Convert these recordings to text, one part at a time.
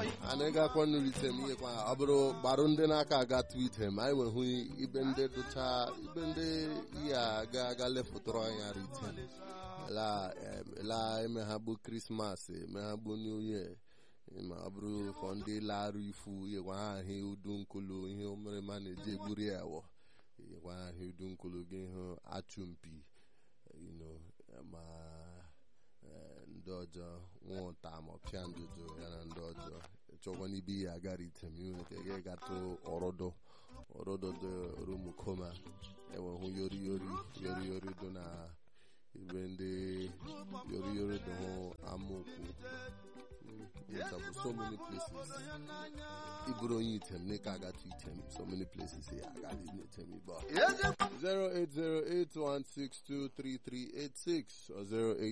anyị gakwa nrite m ihekwa ọ bụrụ gbarụ ndị n'aka aga twitem anyị nwehụ ibe ndị dụcha ibe ndị ihe aga aga lefụtụrụ anya ritem la emeghabụ krismas emeghabụ new year ma ọ bụrụ fọ ndị larụ ifu ihekwa ha ahụ udu nkulu ihe omerema na-eji egburi ya wọ ihekwa ahụ udu nkulu gị hụ achụmpi ma ndị ọjọọ nwụta ma ọpịa ndụdụ ya na ndị ọjọọ chọkwa n'ibe ihe agara item iwe ka ga gatụ ọrụdụ ọrụdụ dị rumukoma enwehụ yori yori yori yori dị na ibe ndị yori yori dị hụ amaokwu bụ so many places iburu onye item ne ka agatụ item so many places ya agara item ibe 08081623386 or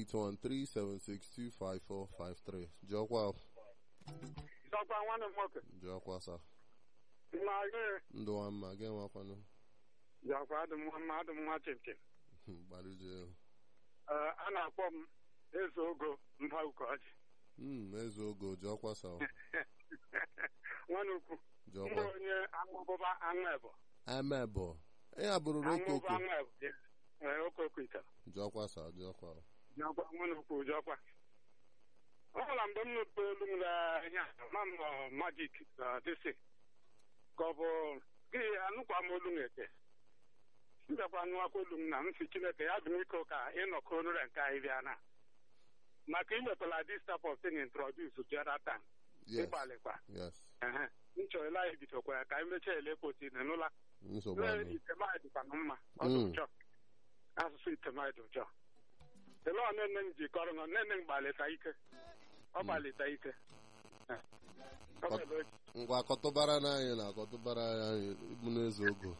08137625453 jọkwa Dọkwa nwanne m nwoke. jọkwa sa Mma gị. ndụ nwa mma gị nwakwanụ Dọkwa adị m mma adị m nwa chimchim. gbarụje Ee, a na-akpọ m eze ogo mba ukoji. mm eze ogo jọkwa sa Nwanne ukwu. jọkwa Mgbe onye aṅụbụba aṅụ ebo. emebọ ya bụrụ Aṅụbụba okoko aṅụ ebo. Ee, okoko ite. jọkwa sa jọkwa Jọkwa nwanne ukwu jọkwa. Ọ bụla mgbe m nụrụ olu m na-anya ma m nọ majik dịsị ka ọ bụ gị anụkwa m olu m eke m bịakwa nụwakwa olu m na m si chineke ya dị m iko ka ịnọkọ onure nke anyị bịa na maka imekwala this type of thing introduce the other time yes ịgbalịkwa yes ehe m chọrọ ile anyị bidokwa ya ka anyị mechaa ele kpoti n'ụla nsogbu lee anyị itemanyị dịkwa m mma ọ dị Mm. ụjọ asụsụ itemanyị dị ụjọ ele ọ nne m ji kọrọ nọ nne m gbalịta ike ọ gbalịta ike Eh. Ọ bụ ele o ji. ngwa akọtụbara n'anyị na akọtụbara anyị ịbụ n'eze ogo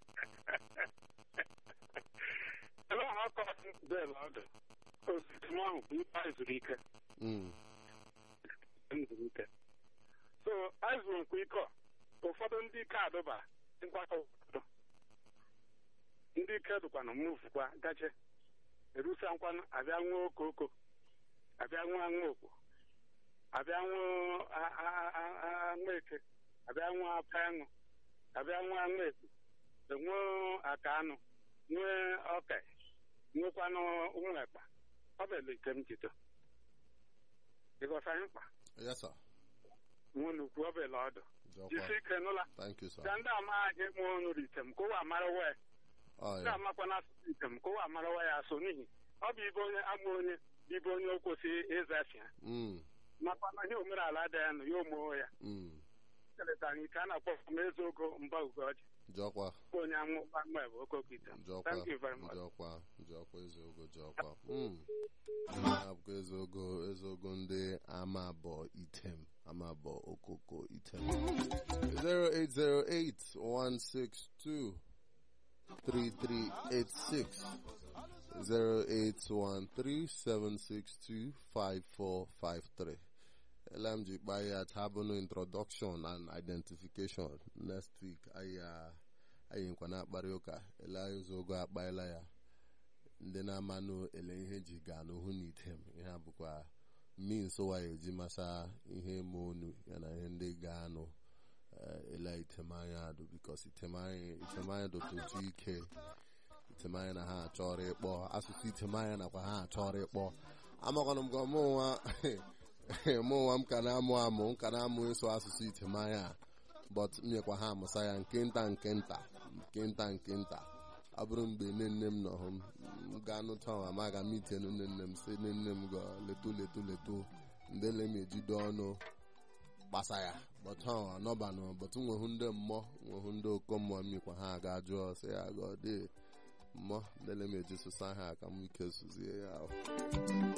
ele ọ akọ bel ọdụ osisi m ahụ bụ ibe anyị zuru ike Mm, m zuru ike so anyị zuru nkwa ike ọ. ụfọdụ ndị ike adụba mgbakọ ụfọdụ ndị ike dụkwanụ muvukwa gaje erusa nkwanụ abịa nwụọ okoko abịa nwụọ aṅụ okpo abịa nwụọ a- a- a- a- aṅụ eke abịa nwụọ apa aṅụ abịa nwụọ aṅụ ekpo enwee aka anụ nwee ọka nwekwanụ ụmụ ekpa ọ bụ ele ike m jido ịghọta anyị mkpa yes sir nwe n'ukwu ọ bụ ele ọdụ jọkwa jisi ike n'ụla thank you sir ka ndị amaghị mụ ọnụ item ka ụwa marawa ya oh ndị yeah amakwana asụsụ item ka ụwa marawa ya so n'ihi ọ bụ ibe onye ama onye bụ ibe onye o kwesịghị ịzafia mm makwana ihe omenala dị ya nụ ya omoo ya mm keletara ike a na-akpọ m eze ogo mba ugoji jọkwa bụ onye anwụ mgbe bụ okoko item jọkwa thank you very much jọkwa jọkwa eze ogo jọkwa mm abụkwa eze ogo eze ogo ndị ama abọ item ama abọ okoko item 0808162 3386 08137625453 LMG kpaya tabụnụ introduction and identification next week anyị anyị nkwa na-akparị ụka ele anyị ụzọ ogo akpaela ya ndị na-amanụ ele ihe ji gaa n'ohu na item ihe a bụkwa means wa eji masa ihe ma onu ya na ihe ndị ga-anụ eh, ele itemanya adụ bikos itemanya itemanya dụtụtụ ike itemanya na ha achọrọ ịkpọ asụsụ itemanya nakwa ha achọrọ ịkpọ amakwana m ka mụ nwa mụ nwa m ka na-amụ amụ m ka na-amụ ịsụ asụsụ itemanya a but m nyekwa ha amụsa ya nke nta nke nta nke nta nke nta ọ bụrụ mgbe nne nne m nọ hụ m m gaa nụta ma ma ga m itenu nne nne m si nne nne m ga leto leto leto ndele m ejido ọnụ gbasa ya but ha anọbanụ but nwehu ndị mmụọ nwehu ndị oko mmụọ mmikwa ha ga jụọ sị ya ga ọ dị mmụọ ndele m eji sụsa ha ka m ike sụzie ya ahụ